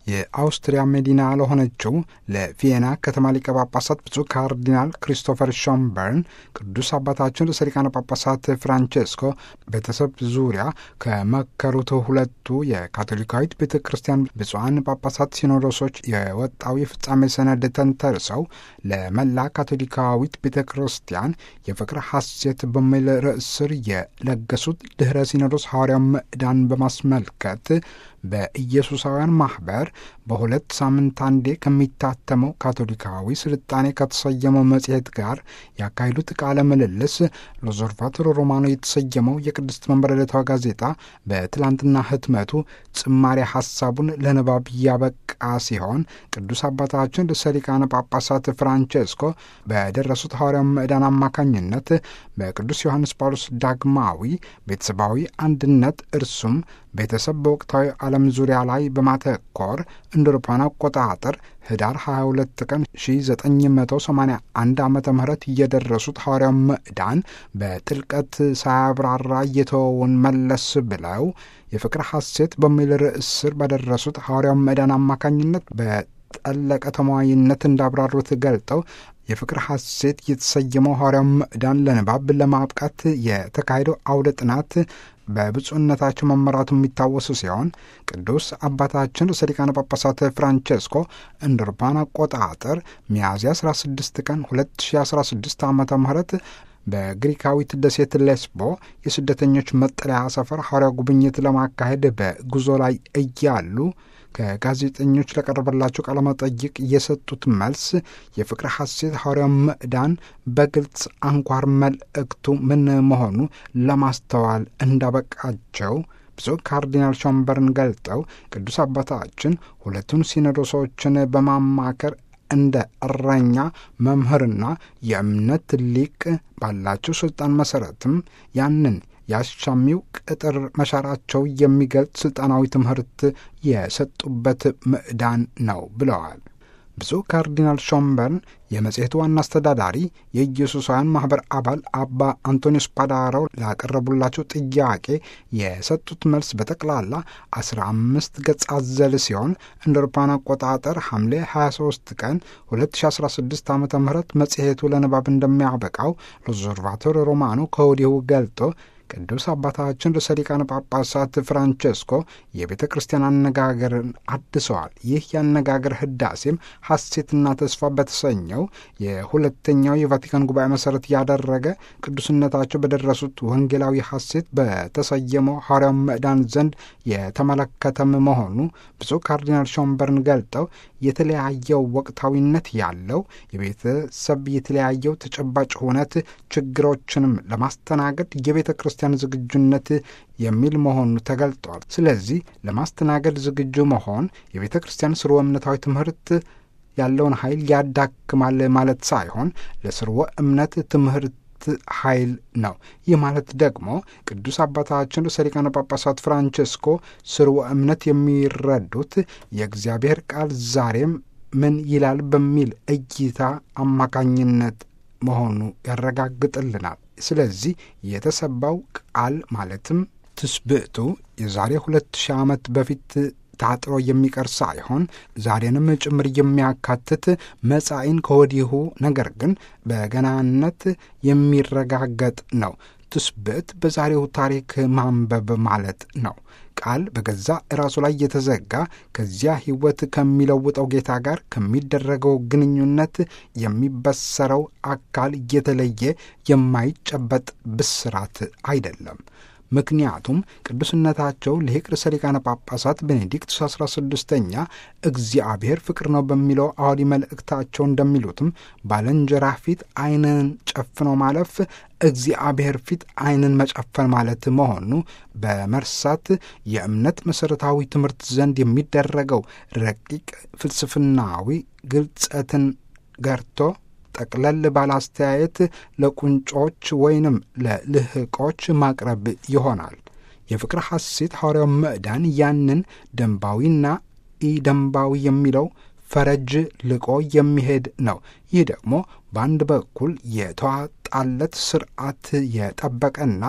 የአውስትሪያ መዲና ለሆነችው ለቪየና ከተማ ሊቀ ጳጳሳት ብፁዕ ካርዲናል ክሪስቶፈር ሾምበርን ቅዱስ አባታችን ርዕሰ ሊቃነ ጳጳሳት ፍራንቼስኮ ቤተሰብ ዙሪያ ከመከሩት ሁለቱ የካቶሊካዊት ቤተ ክርስቲያን ብፁዓን ጳጳሳት ሲኖዶሶች የወጣው የፍጻሜ ሰነድ ተንተርሰው ለመላ ካቶሊካዊት ቤተ ክርስቲያን የፍቅር ሐሴት በሚል ርዕስ ስር የለገሱት ድኅረ ሲኖዶስ ሐዋርያው ምዕዳን በማስመልከት በኢየሱሳውያን ማኅበር በሁለት ሳምንት አንዴ ከሚታተመው ካቶሊካዊ ስልጣኔ ከተሰየመው መጽሔት ጋር ያካሄዱት ቃለ ምልልስ ሎዞርቫቶሮ ሮማኖ የተሰየመው የቅድስት መንበረ ዕለታዊ ጋዜጣ በትላንትና ህትመቱ ጭማሪ ሐሳቡን ለንባብ ያበቃ ሲሆን ቅዱስ አባታችን ርዕሰ ሊቃነ ጳጳሳት ፍራንቼስኮ በደረሱት ሐዋርያው ምዕዳን አማካኝነት በቅዱስ ዮሐንስ ጳውሎስ ዳግማዊ ቤተሰባዊ አንድነት እርሱም ቤተሰብ በወቅታዊ ዓለም ዙሪያ ላይ በማተኮር እንደ አውሮፓውያን አቆጣጠር ህዳር 22 ቀን 1981 ዓመተ ምህረት እየደረሱት ሐዋርያው ምዕዳን በጥልቀት ሳያብራራ እየተወውን መለስ ብለው የፍቅር ሐሴት በሚል ርዕስ ስር በደረሱት ሐዋርያው ምዕዳን አማካኝነት በጠለቀ ተሟይነት እንዳብራሩት ገልጠው የፍቅር ሐሴት የተሰየመው ሐዋርያው ምዕዳን ለንባብ ለማብቃት የተካሄደው አውደ ጥናት በብፁዕነታቸው መመራቱ የሚታወሱ ሲሆን ቅዱስ አባታችን ርዕሰ ሊቃነ ጳጳሳት ፍራንቼስኮ እንደ አውሮፓውያን አቆጣጠር ሚያዝያ 16 ቀን 2016 ዓ ም በግሪካዊት ደሴት ሌስቦ የስደተኞች መጠለያ ሰፈር ሐዋርያው ጉብኝት ለማካሄድ በጉዞ ላይ እያሉ ከጋዜጠኞች ለቀረበላቸው ቃለ መጠይቅ የሰጡት መልስ የፍቅር ሐሴት ሐዋርያው ምዕዳን በግልጽ አንኳር መልእክቱ ምን መሆኑ ለማስተዋል እንዳበቃቸው ብፁዕ ካርዲናል ሾምበርን ገልጠው ቅዱስ አባታችን ሁለቱን ሲኖዶሶችን በማማከር እንደ እረኛ መምህርና የእምነት ሊቅ ባላቸው ሥልጣን መሠረትም ያንን የአሻሚው ቅጥር መሻራቸው የሚገልጽ ሥልጣናዊ ትምህርት የሰጡበት ምዕዳን ነው ብለዋል። ብፁዕ ካርዲናል ሾምበርን የመጽሔቱ ዋና አስተዳዳሪ የኢየሱሳውያን ማኅበር አባል አባ አንቶኒዮስ ፓዳሮ ላቀረቡላቸው ጥያቄ የሰጡት መልስ በጠቅላላ አስራ አምስት ገጽ አዘል ሲሆን እንደ አውሮፓውያን አቆጣጠር ሐምሌ 23 ቀን 2016 ዓ ም መጽሔቱ ለንባብ እንደሚያበቃው ሎዞርቫቶር ሮማኖ ከወዲሁ ገልጦ ቅዱስ አባታችን ርዕሰ ሊቃነ ጳጳሳት ፍራንቼስኮ የቤተ ክርስቲያን አነጋገርን አድሰዋል። ይህ የአነጋገር ህዳሴም ሐሴትና ተስፋ በተሰኘው የሁለተኛው የቫቲካን ጉባኤ መሠረት ያደረገ ቅዱስነታቸው በደረሱት ወንጌላዊ ሐሴት በተሰየመው ሐዋርያው ምዕዳን ዘንድ የተመለከተም መሆኑ ብፁዕ ካርዲናል ሾምበርን ገልጠው የተለያየው ወቅታዊነት ያለው የቤተሰብ የተለያየው ተጨባጭ ሁነት ችግሮችንም ለማስተናገድ የቤተ ክርስቲያን ዝግጁነት የሚል መሆኑ ተገልጧል። ስለዚህ ለማስተናገድ ዝግጁ መሆን የቤተ ክርስቲያን ስርወ እምነታዊ ትምህርት ያለውን ኃይል ያዳክማል ማለት ሳይሆን ለስርወ እምነት ትምህርት ኃይል ነው። ይህ ማለት ደግሞ ቅዱስ አባታችን ርዕሰ ሊቃነ ጳጳሳት ፍራንቼስኮ ስርወ እምነት የሚረዱት የእግዚአብሔር ቃል ዛሬም ምን ይላል በሚል እይታ አማካኝነት መሆኑ ያረጋግጥልናል። ስለዚህ የተሰባው ቃል ማለትም ትስብእቱ የዛሬ ሁለት ሺህ ዓመት በፊት ታጥሮ የሚቀር ሳይሆን ዛሬንም ጭምር የሚያካትት መጻኢን ከወዲሁ ነገር ግን በገናነት የሚረጋገጥ ነው። ትስብእት በዛሬው ታሪክ ማንበብ ማለት ነው። ቃል በገዛ ራሱ ላይ የተዘጋ ከዚያ ሕይወት ከሚለውጠው ጌታ ጋር ከሚደረገው ግንኙነት የሚበሰረው አካል የተለየ የማይጨበጥ ብስራት አይደለም። ምክንያቱም ቅዱስነታቸው ሊቅ ርዕሰ ሊቃነ ጳጳሳት ቤኔዲክቱስ አስራ ስድስተኛ እግዚአብሔር ፍቅር ነው በሚለው አዋዲ መልእክታቸው እንደሚሉትም ባልንጀራ ፊት ዓይንን ጨፍነው ማለፍ እግዚአብሔር ፊት ዓይንን መጨፈን ማለት መሆኑ በመርሳት የእምነት መሠረታዊ ትምህርት ዘንድ የሚደረገው ረቂቅ ፍልስፍናዊ ግልጸትን ገርቶ ጠቅለል ባለ አስተያየት ለቁንጮች ወይንም ለልህቆች ማቅረብ ይሆናል። የፍቅር ሐሴት ሐዋርያው ምዕዳን ያንን ደንባዊና ኢደንባዊ የሚለው ፈረጅ ልቆ የሚሄድ ነው። ይህ ደግሞ በአንድ በኩል የተዋጣለት ስርዓት የጠበቀና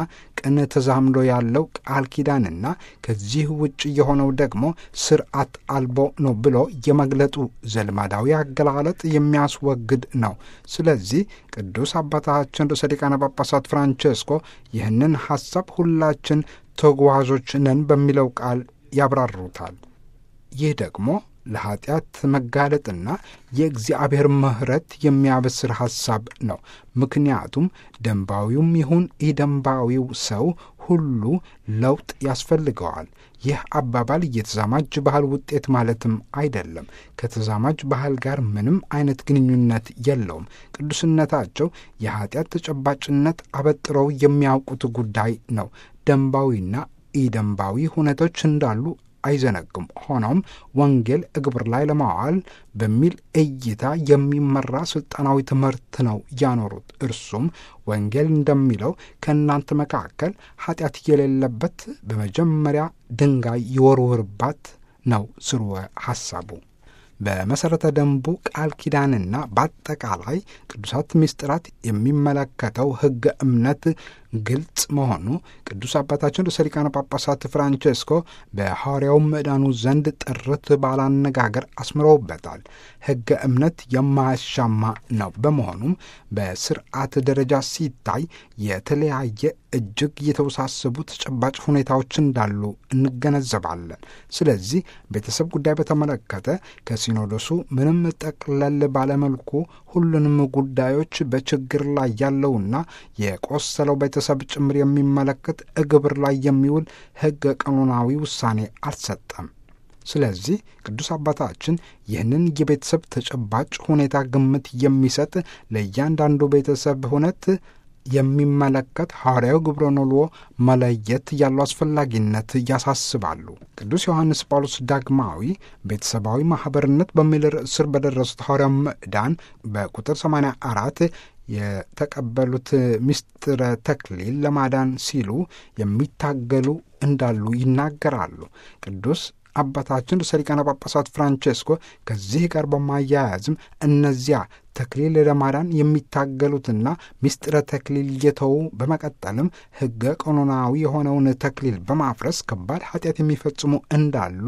ቅን ተዛምዶ ያለው ቃል ኪዳንና ከዚህ ውጭ የሆነው ደግሞ ስርዓት አልቦ ነው ብሎ የመግለጡ ዘልማዳዊ አገላለጥ የሚያስወግድ ነው። ስለዚህ ቅዱስ አባታችን ርዕሰ ሊቃነ ጳጳሳት ፍራንቼስኮ ይህንን ሐሳብ ሁላችን ተጓዦች ነን በሚለው ቃል ያብራሩታል። ይህ ደግሞ ለኀጢአት መጋለጥና የእግዚአብሔር ምሕረት የሚያበስር ሐሳብ ነው። ምክንያቱም ደንባዊውም ይሁን ኢደንባዊው ሰው ሁሉ ለውጥ ያስፈልገዋል። ይህ አባባል የተዛማጅ ባህል ውጤት ማለትም አይደለም። ከተዛማጅ ባህል ጋር ምንም አይነት ግንኙነት የለውም። ቅዱስነታቸው የኀጢአት ተጨባጭነት አበጥረው የሚያውቁት ጉዳይ ነው። ደንባዊና ኢደንባዊ ሁነቶች እንዳሉ አይዘነግም። ሆኖም ወንጌል እግብር ላይ ለማዋል በሚል እይታ የሚመራ ስልጣናዊ ትምህርት ነው ያኖሩት። እርሱም ወንጌል እንደሚለው ከእናንተ መካከል ኃጢአት የሌለበት በመጀመሪያ ድንጋይ ይወርውርባት ነው ስርወ ሐሳቡ። በመሠረተ ደንቡ ቃል ኪዳንና በአጠቃላይ ቅዱሳት ምስጢራት የሚመለከተው ሕገ እምነት ግልጽ መሆኑ ቅዱስ አባታችን ርዕሰ ሊቃነ ጳጳሳት ፍራንቼስኮ በሐዋርያው ምዕዳኑ ዘንድ ጥርት ባላነጋገር አስምረውበታል። ሕገ እምነት የማያሻማ ነው። በመሆኑም በስርዓት ደረጃ ሲታይ የተለያየ እጅግ የተወሳሰቡ ተጨባጭ ሁኔታዎች እንዳሉ እንገነዘባለን። ስለዚህ ቤተሰብ ጉዳይ በተመለከተ ከሲኖዶሱ ምንም ጠቅለል ባለመልኩ ሁሉንም ጉዳዮች በችግር ላይ ያለውና የቆሰለው ቤተሰብ ጭምር የሚመለከት እግብር ላይ የሚውል ሕገ ቀኖናዊ ውሳኔ አልሰጠም። ስለዚህ ቅዱስ አባታችን ይህንን የቤተሰብ ተጨባጭ ሁኔታ ግምት የሚሰጥ ለእያንዳንዱ ቤተሰብ ሁነት የሚመለከት ሐዋርያዊ ግብረ ኖልዎ መለየት ያለው አስፈላጊነት ያሳስባሉ። ቅዱስ ዮሐንስ ጳውሎስ ዳግማዊ ቤተሰባዊ ማኅበርነት በሚል ርዕስ ስር በደረሱት ሐዋርያው ምዕዳን በቁጥር 84 የተቀበሉት ምስጢረ ተክሊል ለማዳን ሲሉ የሚታገሉ እንዳሉ ይናገራሉ። ቅዱስ አባታችን ርዕሰ ሊቃነ ጳጳሳት ፍራንቼስኮ ከዚህ ጋር በማያያዝም እነዚያ ተክሊል ለማዳን የሚታገሉትና ምስጢረ ተክሊል እየተዉ በመቀጠልም ሕገ ቀኖናዊ የሆነውን ተክሊል በማፍረስ ከባድ ኃጢአት የሚፈጽሙ እንዳሉ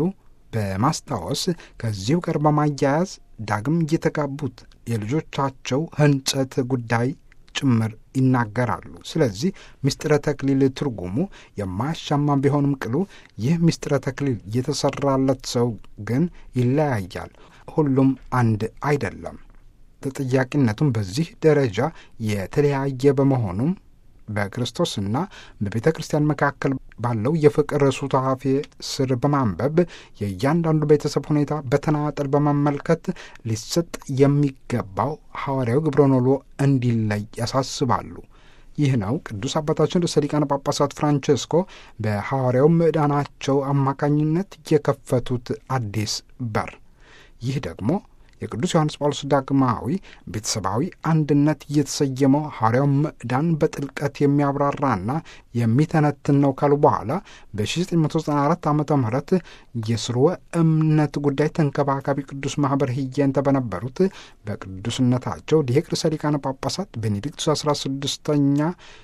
በማስታወስ ከዚሁ ጋር በማያያዝ ዳግም እየተጋቡት የልጆቻቸው ሕንጸት ጉዳይ ጭምር ይናገራሉ። ስለዚህ ምስጢረ ተክሊል ትርጉሙ የማያሻማ ቢሆንም ቅሉ ይህ ምስጢረ ተክሊል የተሰራለት ሰው ግን ይለያያል። ሁሉም አንድ አይደለም። ተጠያቂነቱም በዚህ ደረጃ የተለያየ በመሆኑም በክርስቶስና በቤተ ክርስቲያን መካከል ባለው የፍቅር ሱታፌ ስር በማንበብ የእያንዳንዱ ቤተሰብ ሁኔታ በተናጠል በመመልከት ሊሰጥ የሚገባው ሐዋርያዊ ግብረ ኖልዎ እንዲለይ ያሳስባሉ። ይህ ነው ቅዱስ አባታችን ርዕሰ ሊቃነ ጳጳሳት ፍራንቼስኮ በሐዋርያው ምዕዳናቸው አማካኝነት የከፈቱት አዲስ በር። ይህ ደግሞ የቅዱስ ዮሐንስ ጳውሎስ ዳግማዊ ቤተሰባዊ አንድነት እየተሰየመው ሐዋርያው ምዕዳን በጥልቀት የሚያብራራና የሚተነትን ነው ካሉ በኋላ በ1994 ዓ ም የስርወ እምነት ጉዳይ ተንከባካቢ ቅዱስ ማኅበር ህየንተ በነበሩት በቅዱስነታቸው ሊቅ ርዕሰ ሊቃነ ጳጳሳት ቤኔዲክቱስ 16ኛ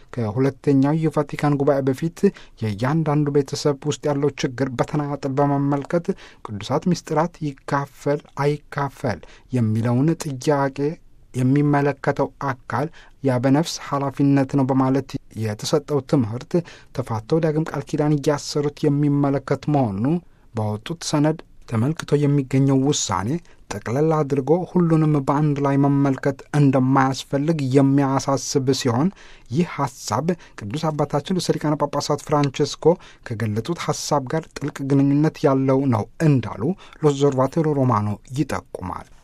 ከሁለተኛው የቫቲካን ጉባኤ በፊት የእያንዳንዱ ቤተሰብ ውስጥ ያለው ችግር በተናጠል በመመልከት ቅዱሳት ምስጢራት ይካፈል አይካፈል የሚለውን ጥያቄ የሚመለከተው አካል ያበነፍስ ኃላፊነት ነው በማለት የተሰጠው ትምህርት ተፋተው ዳግም ቃል ኪዳን እያሰሩት የሚመለከት መሆኑ ባወጡት ሰነድ ተመልክቶ የሚገኘው ውሳኔ ጠቅለል አድርጎ ሁሉንም በአንድ ላይ መመልከት እንደማያስፈልግ የሚያሳስብ ሲሆን ይህ ሐሳብ ቅዱስ አባታችን ርዕሰ ሊቃነ ጳጳሳት ፍራንቼስኮ ከገለጡት ሐሳብ ጋር ጥልቅ ግንኙነት ያለው ነው እንዳሉ ሎስ ኦብዘርቫቶሪ ሮማኖ ይጠቁማል።